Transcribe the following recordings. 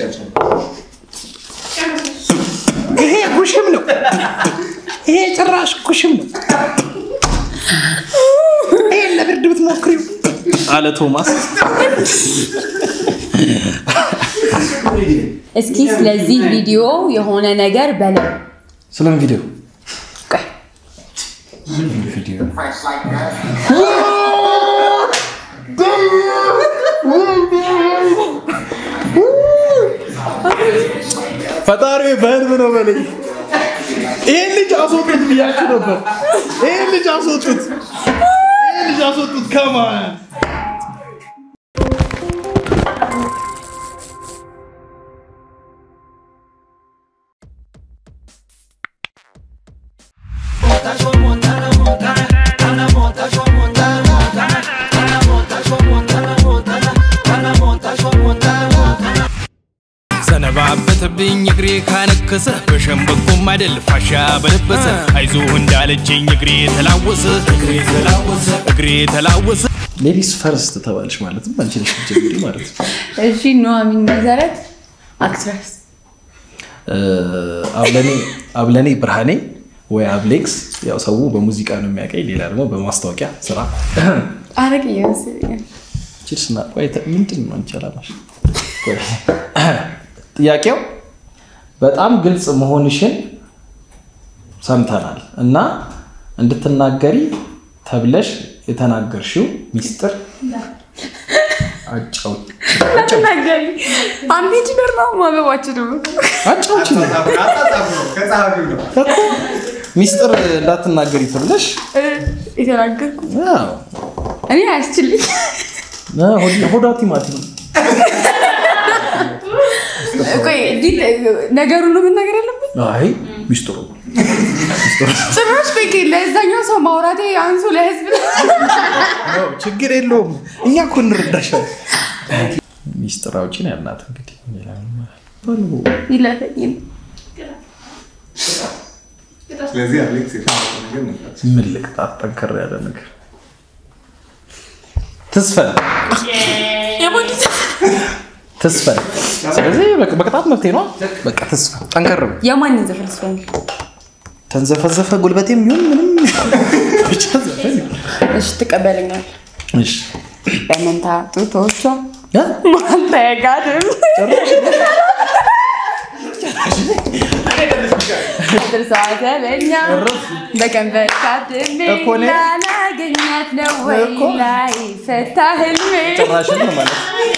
ይሄ ጉሽም ነው። ይሄ ጭራሽ ጉሽም ነው። ይሄን ለብርድ ብትሞክሪው አለ ቶማስ። እስኪ ስለዚህ ቪዲዮ የሆነ ነገር በለው። ስለምን ቪዲዮ ቆይ፣ ቪዲዮ ፈጣሪ በህልም ነው በለኝ። ይህን ልጅ አስወጡት ብያችሁ ነበር። ይህን ልጅ አስወጡት፣ ይህን ልጅ አስወጡት። ከማን ሰነባበተብኝ እግሬ ካነከሰ በሸምበቆም አይደል ፋሻ በለበሰ አይዞህ እንዳለችኝ እግሬ ተላወሰ እግሬ ተላወሰ እግሬ ተላወሰ ሌዲስ ፈርስት ተባልሽ ማለትም አንቺ ነሽ ጀምሪ ማለት ነው። እሺ ኑሐሚን መሰረት አክትረስ አብለኔ አብለኔ ብርሃኔ ወይ አብሌክስ፣ ያው ሰው በሙዚቃ ነው የሚያውቀኝ፣ ሌላ ደግሞ በማስታወቂያ ስራ አረግ እየመሰለኝ ቺርስ ና ቆይ ተ- ምንድን ነው አንቺ አላማሽ? ቆይ፣ ጥያቄው በጣም ግልጽ መሆንሽን ሰምተናል እና እንድትናገሪ ተብለሽ የተናገርሽው ሚስጥር አጫውት ተናገሪ። አንድ ኢንጂነር ነው ማገባችን ነው አጫውች ነው ከጸሐፊው ነው። እኮ ሚስጥር እንዳትናገሪ ተብለሽ የተናገርኩ አዎ፣ እኔ አያስችልኝ ሆድ- ሆዷ ቲማቲም ቆይ እንዴት ነገሩን ነው መናገር ያለብኝ? አይ ሚስጥሩ ጭራሽ ቤት ለዛኛው ሰው ማውራቴ አንሱ ለህዝብ ነው፣ ችግር የለውም እኛ እኮ እንረዳሻል። ሚስጥር አውጪ ነው ያልናት እንግዲህ ሌላ ምንም በሉ። ይለፈኝ ስለዚህ አሌክስ የፈለገው ነገር መስራት ምን ልቅጣት? ጠንከር ያለ ነገር ትስፈን ትስፈን። ስለዚህ በቅ- በቅጣት መፍትሄ ነው። በቃ ትስፈን፣ ጠንከር በል። የማንን ዘፈን ስፈን ተንዘፈዘፈ ጉልበቴም ይሁን ምንም ብቻ ዘፈን ይሁን። እሺ ትቀበለኛል እሺ በመንታ ጡቶቿ እ? ማንተ ጋድም ጥርሷ ተበኛ በከንፈር ካድሜ እኮ እኔ- ላላገኛት ነው ወይ እኮ። ላይ ፈታ ህልሜ ጭራሽን ነው ማለት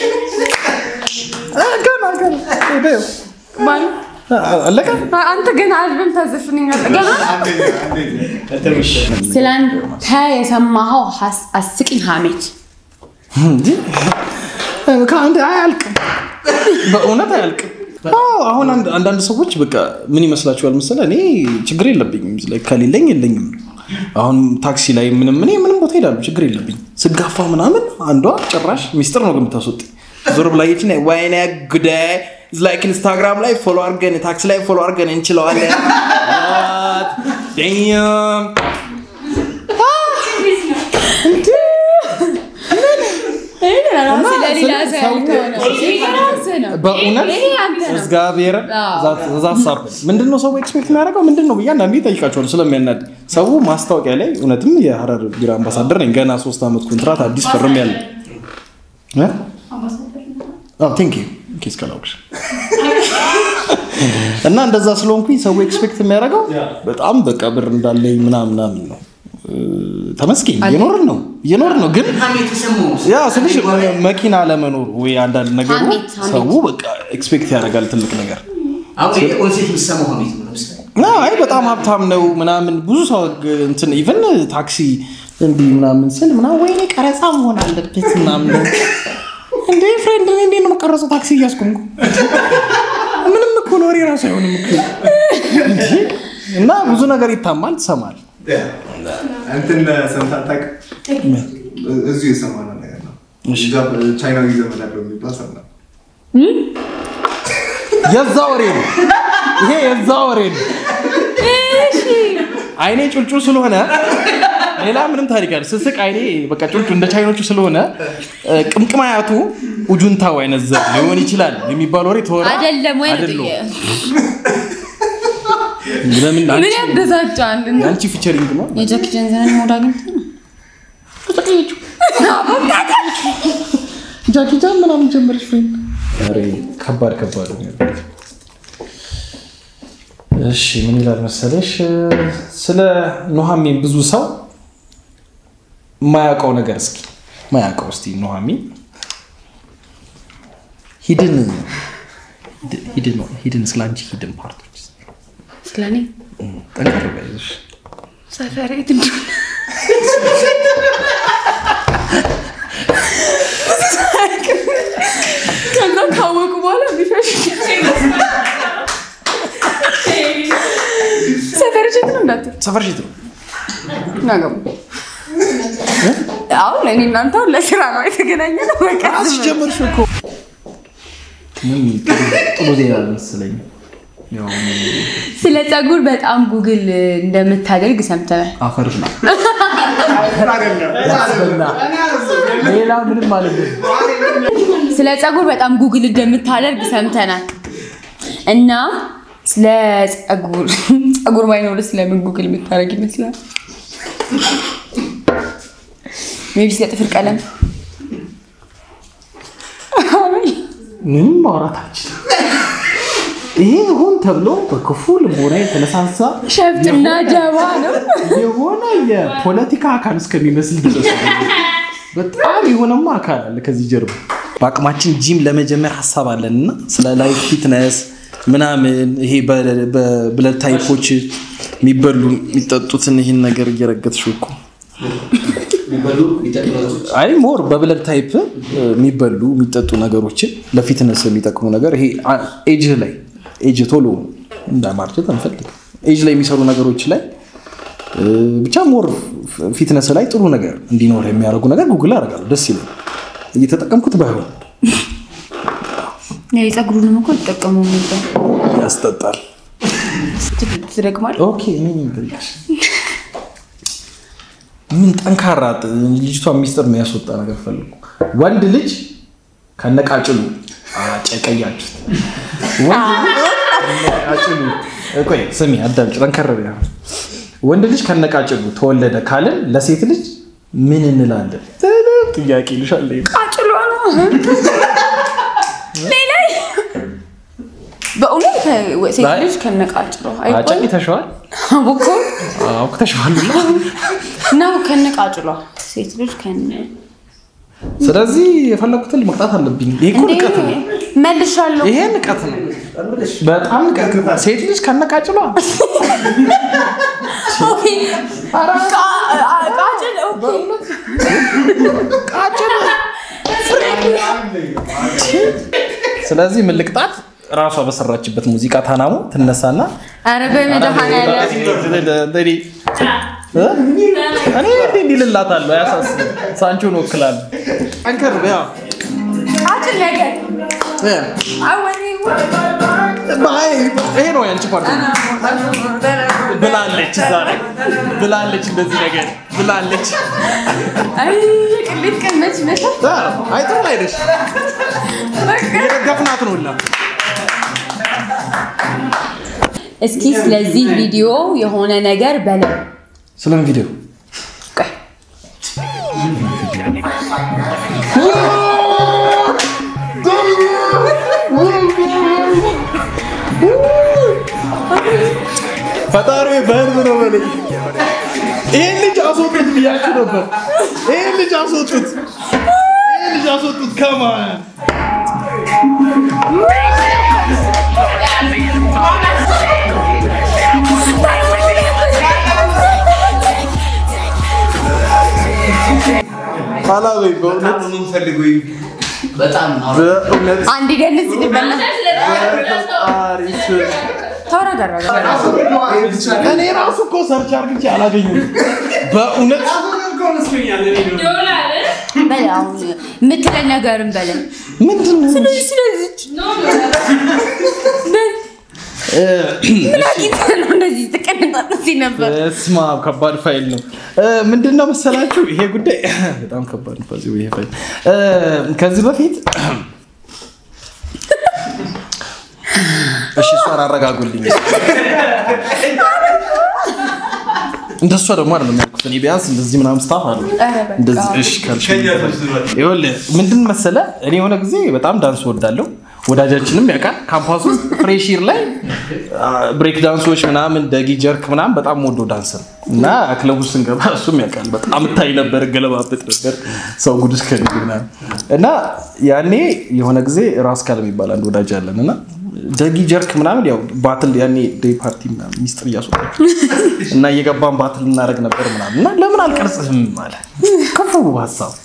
እ፣ ገና ገና በይው። ማን አ- አለቀ። አንተ ገና አልበም ታዘፍንኛለህ ገና አንደኛ አንደኛ ስላንተ የሰማኸው ሀስ- አስቂኝ ሀሜት እንጂ ከአንድ አያልቅም፣ በእውነት አያልቅም። አዎ፣ አሁን አንድ- አንዳንድ ሰዎች በቃ ምን ይመስላችኋል መሰለህ? እኔ ችግር የለብኝም like ከሌለኝ የለኝም። አሁን ታክሲ ላይ ምንም እኔ ምንም ቦታ ሄዳሉ ችግር የለብኝ። ስጋፋ ምናምን አንዷ ጭራሽ ሚስጥር ነው ግን የምታስወጣኝ። ዞር ብላ የች ወይኔ ጉዳይ ላይክ ኢንስታግራም ላይ ፎሎ አድርገን ታክሲ ላይ ፎሎ አድርገን እንችለዋለን። What? Damn. እና ስለሌላ ስለ- ሰው ያልከው ነው። ይሄ የራስህ ነው። በእውነት ይሄ አንተ ነው። እግዚአብሔርን አዎ። እዛ ሀሳብ ምንድን ነው ሰው ኤክስፔክት የሚያደርገው ምንድን ነው ብዬ አንዳንዴ እጠይቃቸዋለሁ ስለሚያናድ ሰው ማስታወቂያ ላይ እውነትም የሀረር ቢራ አምባሳደር ነኝ ገና ሶስት ዓመት ኮንትራት አዲስ ፈርም ያለ ቴንክ ዩ ኬስ ከላውቅሽ እና እንደዛ ስለሆንኩኝ ሰው ኤክስፔክት የሚያደርገው በጣም በቃ ብር እንዳለኝ ምናምን ምናምን ነው እ፣ ተመስገን እየኖርን ነው እየኖርን ነው ግን ያ ስልሽ መኪና ለመኖር ወይ አንዳንድ ነገሩ ሀሜት፣ ሀሜት። ሰው በቃ ኤክስፔክት ያደርጋል ትልቅ ነገር አሁን ይሄ ኦንሴት የሚሰማው ሀሜት ነው። ለምሳሌ ና አይ በጣም ሀብታም ነው ምናምን ብዙ ሰው ግ- እንትን ኢቨን ታክሲ እንዲህ ምናምን ስል ምናምን ወይኔ ቀረጻ መሆን አለበት ምናምን እንዴ ፍሬንድ እኔ እንዴት ነው የምቀረጸው ታክሲ እያስቆምኩ ምንም እኮ ነው ወሬ ራሱ አይሆንም እኮ እንዴ! እና ብዙ ነገር ይታማል ትሰማል እንትን ሰምተህ አታውቅም? እዚሁ የሰማነው ነገር ነው። እሺ። እዛ ቻይናዊ ዘመድ አለው የሚባል ሰማ የዛ ወሬ ነው ይሄ የዛ ወሬ ነው አይኔ ጩልጩ ስለሆነ ሌላ ምንም ታሪክ አለ ስስቅ አይኔ በቃ ጩልጩ እንደ ቻይኖቹ ስለሆነ እ፣ ቅምቅም አያቱ ኡጁንታው አይነት ዘር ሊሆን ይችላል የሚባል ወሬ ተወራ። አይደለም ወይ ነው አይደለም። ጥያቄ? ለምን ምን አንቺ ያበሳጫል? የአንቺ ፊቸሪንግ ነው? የጃኪ ቻንን ሞድ አግኝተህ ነው? ጃኪ ቻን ምናምን ጀመረች ፍሬንድ። ኧረ ከባድ ከባድ ነው ያለው። እሺ ምን ይላል መሰለሽ ስለ ኑሐሚን ብዙ ሰው የማያውቀው ነገር እስኪ የማያውቀው እስቲ ኑሐሚን ሂድን ሂድን ሂድን ስለ አንቺ ሂድን ፓርቶች ስለኔ ጠንከር በይሽ ሰፈሬ የት እንደሆነ ከዛ ካወቁ በኋላ ቢሸሽ ሰፈር የት ነው እንዳትል ሰፈር ሽት ነው ናገቡ አሁን እኔ እናንተ አሁን ለስራ ነው የተገናኘ ነው። በቃ ራስሽ ጀመርሽ እኮ ምን ጥሩ- ጥሩ ዜና መሰለኝ ያው ስለ ፀጉር በጣም ጉግል እንደምታደርግ ሰምተናል። አፈርሽ ነው ሌላ ምንም ማለት ነው ስለ ፀጉር በጣም ጉግል እንደምታደርግ ሰምተናል እና ስለ ፀጉር ፀጉር ባይኖር ስለምን ጉግል የምታደርግ ይመስላል? ሜቢ ስለ ጥፍር ቀለም ምንም ማውራት አልችልም ይሄ ሆን ተብሎ በክፉ ልቦና የተነሳሳ ሸፍጥና ጀባ ነው። የሆነ የፖለቲካ አካል እስከሚመስል ድረስ በጣም የሆነማ አካል አለ ከዚህ ጀርባ። በአቅማችን ጂም ለመጀመር ሀሳብ አለን እና ስለ ላይፍ ፊትነስ ምናምን ይሄ በብለድ ታይፖች የሚበሉ የሚጠጡትን ይህን ነገር እየረገጥሽው እኮ የሚበሉ የሚጠቅመጡ አይ ሞር በብለድ ታይፕ የሚበሉ የሚጠጡ ነገሮችን ለፊትነስ የሚጠቅሙ ነገር ይሄ ኤጅ ላይ ኤጅ ቶሎ እንዳማርጀት አንፈልግ ኤጅ ላይ የሚሰሩ ነገሮች ላይ እ፣ ብቻ ሞር ፊትነስ ላይ ጥሩ ነገር እንዲኖር የሚያደርጉ ነገር ጉግል አደርጋለሁ። ደስ ይላል። እየተጠቀምኩት ባይሆን የፀጉሩንም እኮ ይጠቀሙ ነበር። ያስጠጣል። ትደግማል ኦኬ እኔ ነኝ የምጠይቅሽ። ምን ጠንካራ ጥ- ልጅቷ ሚስጥር ነው ያስወጣ ነገር ፈልጉ። ወንድ ልጅ ከነቃጭሉ አጨቀያችሁት። ወንድ ልጅ ከነቃጭሉ ቆይ ስሚ አዳምጪ፣ ጠንከር በይ አሁን። ወንድ ልጅ ከነቃጭሉ ተወለደ ካልን ለሴት ልጅ ምን እንላለን? ትልቅ ጥያቄ ይልሻል። ቃጭሏ ነው ሌላ በእውነት ሴት አይ- ልጅ ከነቃጭሏ አይባልም? አጨቅይተሽዋል? አቦኮ አውቅተሽዋል ሁላ። ነው ከነቃጭሏ ሴት ልጅ ከነ ስለዚህ የፈለኩትን መቅጣት አለብኝ። ይሄ እኮ ንቀት ነው። መልሻለሁ። ይሄ ንቀት ነው። በጣም ንቀት ነው። ሴት ልጅ ከነቃጭሏ ኦኬ። ቃ- አ- ቃጭል ኦኬ። ቃጭል ስለዚህ ምን ልቅጣት? ራሷ በሰራችበት ሙዚቃ ታናሙ ትነሳና ኧረ በመድኃኒዓለም እ? እኔ እንዲህ እንዲህ ልላታለሁ። አያሳስብም። ሳንቾን ወክላለሁ። ጠንከር በያ ቃጭል ነገር አወኔ ባይ ይሄ ነው ያንቺ ፓርቲ ብላለች፣ እዛ ላይ ብላለች፣ እንደዚህ ነገር ብላለች። አይ ቅሌት ቀመች መታ አይ ጥሩ ላይ ነሽ። የደገፍናት ነው ሁላ እስኪ ስለዚህ ቪዲዮ የሆነ ነገር በለው። ስለምን ቪዲዮ ቆይ ፈጣሪ በህልም ነው በለኝ። ይሄን ልጅ አስወጡት ብያችሁ ነበር። ይሄን ልጅ አስወጡት፣ ይሄን ልጅ አስወጡት። ከማን አላበይ በእውነት በጣም ነው የምንፈልገው። በጣም ነው። በእውነት አንድ ደንስ ልበላ ፈጣሪ ስም ተወራደራ እኔ ራሱ እኮ ሰርች አርግቼ አላገኙም። በእውነት በል አሁን የምትለን ነገርም በለን ምንድን ነው? ስለዚች በል ምን አግኝተህ ነው እንደዚህ ትቀነጣጠስ ነበር? ስማ ከባድ ፋይል ነው። ምንድን ነው መሰላችሁ ይሄ ጉዳይ በጣም ከባድ ነው። በዚህ ይሄ ፋይል እ፣ ከዚህ በፊት እሺ፣ እሷን አረጋጉልኝ። እንደሷ ደግሞ አይደለም ያልኩት እኔ ቢያንስ እንደዚህ ምናምን ስታፍ አለ ኧረ በቃ። እንደዚህ እሺ ካልሽ ይኸውልህ ምንድን መሰለህ እኔ የሆነ ጊዜ በጣም ዳንስ ወዳለሁ ወዳጃችንም ያውቃል ካምፓስ ውስጥ ፍሬሺር ላይ ብሬክ ዳንሶች ምናምን ደጊ ጀርክ ምናምን በጣም ወዶ ዳንስ ነው እና ክለቡ ስንገባ እሱም ያውቃል በጣም እታይ ነበር ገለባበጥ ነበር ሰው ጉድ እስከ ምናምን እና ያኔ የሆነ ጊዜ ራስ ካል የሚባል አንድ ወዳጅ አለን እና ደጊ ጀርክ ምናምን ያው ባትል ያኔ ዴይ ፓርቲ ምናምን ሚስጥር እያስወጣ እና እየገባን ባትል እናደርግ ነበር ምናምን እና ለምን አልቀርጽህም አለ ክፉ ሀሳብ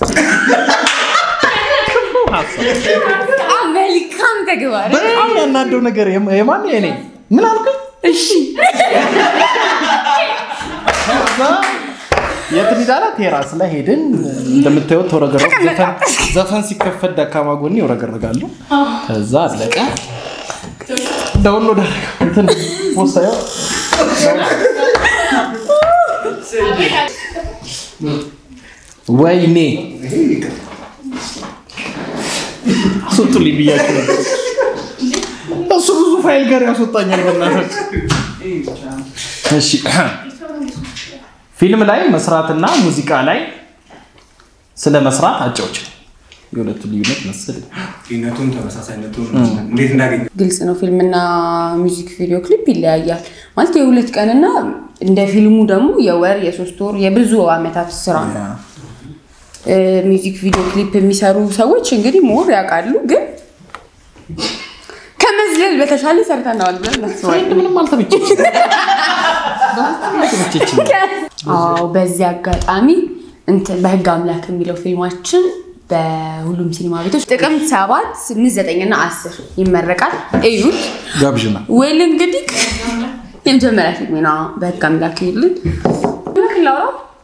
ክፉ ሀሳብ በጣም መልካም ተግባር። በጣም ያናደው ነገር የማ- የማን የኔ ምን አልኩኝ? እሺ ከዛ የት ሄዳለ? ቴራስ ላይ ሄድን። እንደምታዩት ተወረገረግ ዘፈን ዘፈን ሲከፈት ደካማ ጎኔ ይወረገረጋለሁ። ከዛ አለቀ። ዳውንሎድ አደረገው እንትን ወሳዩ ወይኔ አስወጡልኝ ብያቸው ነበር። እሱ ብዙ ፋይል ጋር ያስወጣኛል። በእናታችሁ እሺ ፊልም ላይ መስራትና ሙዚቃ ላይ ስለ መስራት አጫዎች የሁለቱ ልዩነት መሰለኝ። ልዩነቱን ተመሳሳይነቱን እንዴት እንዳገኘ ግልጽ ነው። ፊልምና ሚውዚክ ቪዲዮ ክሊፕ ይለያያል ማለት የሁለት ቀንና እንደ ፊልሙ ደግሞ የወር የሶስት ወር የብዙ አመታት ስራ ነው። እ፣ ሚውዚክ ቪዲዮ ክሊፕ የሚሰሩ ሰዎች እንግዲህ ሞር ያውቃሉ፣ ግን ከመዝለል በተሻለ ሰርተነዋል ብለን እናስባለን። ምንም አልተመቸችም። አልተመቸችም። አዎ በዚህ አጋጣሚ እንትን በህግ አምላክ የሚለው ፊልማችን በሁሉም ሲኒማ ቤቶች ጥቅምት ሰባት ስምንት ዘጠኝ እና አስር ይመረቃል። እዩት። ጋብዥና ወይል እንግዲህ የመጀመሪያ ፊልሜ ነው። በህግ አምላክ ይልን ላውራ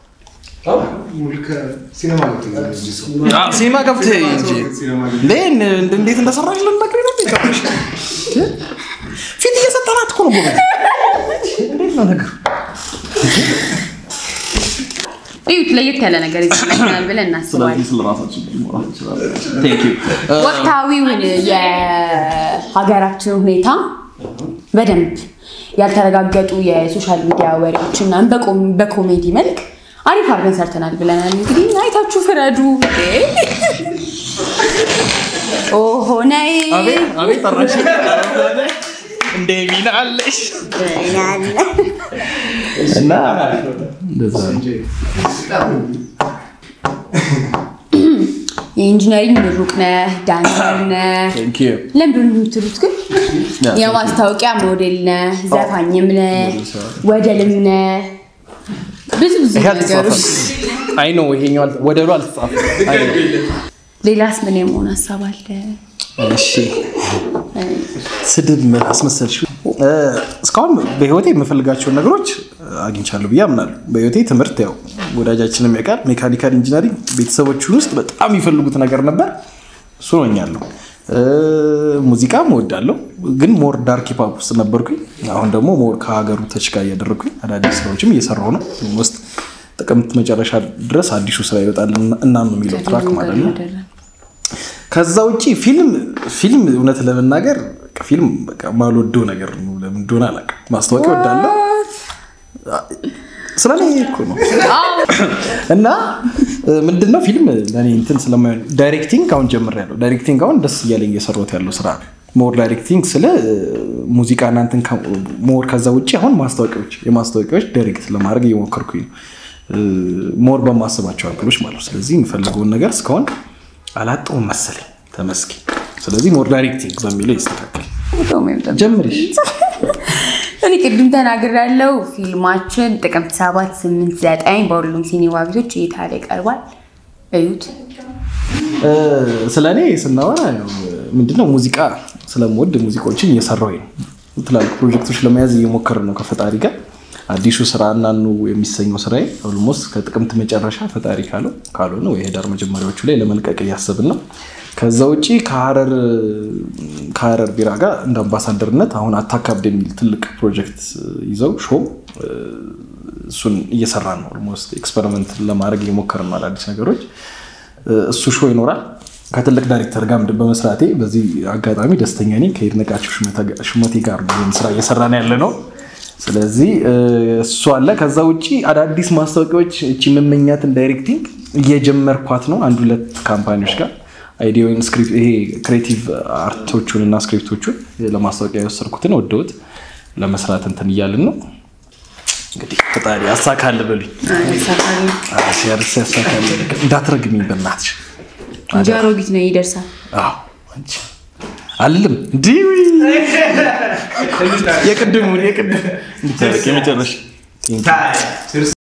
ሲኔማ ገብቶ ነው እንጂ ሰው ሲኒማ ገብተህ እንጂ ሲኔማ እንዴ እንደ- እንዴት እንደሰራሽ ልንነግርህ ነው እንዴ? ገብተሽ? ፊት እየሰጠናት እኮ ነው ጎበዝ። እንዴት ነው ነገሩ? እዩት። ለየት ያለ ነገር ይዘላል ብለን እናስባለን። ስለዚህ ስለ ራሳችን ማውራት እንችላለን። Thank you። ወቅታዊውን የሀገራችን ሁኔታ በደንብ ያልተረጋገጡ የሶሻል ሚዲያ ወሬዎችና በቆም- በኮሜዲ መልክ አሪፍ አድርገን ሰርተናል ብለናል። እንግዲህ አይታችሁ ፍረዱ። ኦሆነይ አቤት አቤት ጠራሽ እንደ ሚና አለሽ እና እንደዛ ነው። የኢንጂነሪንግ ምሩቅ ነህ፣ ዳንሰር ነህ። Thank you። ለምንድን ነው የምትሉት ግን? ያ፣ የማስታወቂያ ሞዴል ነህ፣ ዘፋኝም ነህ፣ ወደልም ነህ። ብዙ ብዙ ይሄ ነገሮች። አልተጻፈም። አይ ነው ይሄኛው አልተ- ወደሉ አልተጻፈም። አይ ነው። ሌላስ ምን የመሆን ሀሳብ አለ? እሺ ስድብ አስመሰልሽ። እ፣ እስካሁን በህይወቴ የምፈልጋቸውን ነገሮች አግኝቻለሁ ብዬ አምናለሁ። በህይወቴ ትምህርት ያው ወዳጃችንም ያውቃል ሜካኒካል ኢንጂነሪንግ ቤተሰቦቹን ውስጥ በጣም የሚፈልጉት ነገር ነበር። እሱ ሆኛለሁ። እ፣ ሙዚቃም እወዳለሁ፣ ግን ሞር ዳርክ ሂፕ ሆፕ ውስጥ ነበርኩኝ። አሁን ደግሞ ሞር ከሀገሩ ተች ጋር እያደረግኩኝ አዳዲስ ስራዎችም እየሰራሁ ነው። ውስጥ ጥቅምት መጨረሻ ድረስ አዲሱ ስራ ይወጣል እና ነው የሚለው ትራክ ማለት ነው። ከዛ ውጪ ፊልም ፊልም እውነት ለመናገር በቃ ፊልም በቃ ማልወደው ነገር ነው። ለምን እንደሆነ አላውቅም። ማስታወቂያ እወዳለሁ ስለ እኔ እኮ ነው። እና ምንድን ነው ፊልም ለእኔ እንትን ስለማይሆን ዳይሬክቲንግ አሁን ጀምሬያለሁ። ዳይሬክቲንግ አሁን ደስ እያለኝ እየሰራሁት ያለው ስራ ነው። ሞር ዳይሬክቲንግ ስለ ሙዚቃ እና እንትን ሞር ከዛ ውጭ አሁን ማስታወቂያዎች የማስታወቂያዎች ዳይሬክት ለማድረግ እየሞከርኩኝ ነው። ሞር በማስባቸው አንክሎች ማለት ነው። ስለዚህ የምፈልገውን ነገር እስካሁን አላጣሁም መሰለኝ። ተመስገን። ስለዚህ ሞር ዳይሬክቲንግ በሚለው ይስተካከል። ጀምሪሽ እኔ ቅድም ተናግሬያለሁ። ፊልማችን ጥቅምት ሰባት ስምንት ዘጠኝ በሁሉም ሲኒማ ቤቶች እይታ ላይ ቀርቧል። እዩት። ስለ እኔ ስናወራ ያው ምንድነው ሙዚቃ ስለምወድ ሙዚቃዎችን እየሰራሁኝ ነው። ትላልቅ ፕሮጀክቶች ለመያዝ እየሞከርን ነው ከፈጣሪ ጋር። አዲሱ ስራ እናኑ የሚሰኘው ስራዬ ኦልሞስት ከጥቅምት መጨረሻ ፈጣሪ ካለው ካልሆነ ወይ ህዳር መጀመሪያዎቹ ላይ ለመልቀቅ እያሰብን ነው። ከዛ ውጪ ከሀረር ከሀረር ቢራ ጋር እንደ አምባሳደርነት አሁን አታካብድ የሚል ትልቅ ፕሮጀክት ይዘው ሾው እሱን እየሰራ ነው። ኦልሞስት ኤክስፐሪመንት ለማድረግ እየሞከርን ነው አዳዲስ ነገሮች። እሱ ሾው ይኖራል። ከትልቅ ዳይሬክተር ጋር በመስራቴ በዚህ አጋጣሚ ደስተኛ ነኝ። ከይድነቃቸው ሹመቴ ጋር ነው ይህን ስራ እየሰራን ያለ ነው። ስለዚህ እሱ አለ። ከዛ ውጭ አዳዲስ ማስታወቂያዎች እቺ መመኛትን ዳይሬክቲንግ እየጀመርኳት ነው አንድ ሁለት ካምፓኒዎች ጋር አይዲዮን ይሄ ክሬቲቭ አርቶቹን እና ስክሪፕቶቹን ለማስታወቂያ የወሰድኩትን ወደውት ለመስራት እንትን እያልን ነው። እንግዲህ ፈጣሪ ያሳካል በሉኝ። ሲያርስ ያሳካል። እንዳትረግሚኝ በእናትሽ እንጂ አሮጊት ነው ይደርሳል። አዎ አንቺ አልልም እንዲህ የቅድሙን የቅድም የመጨረሻ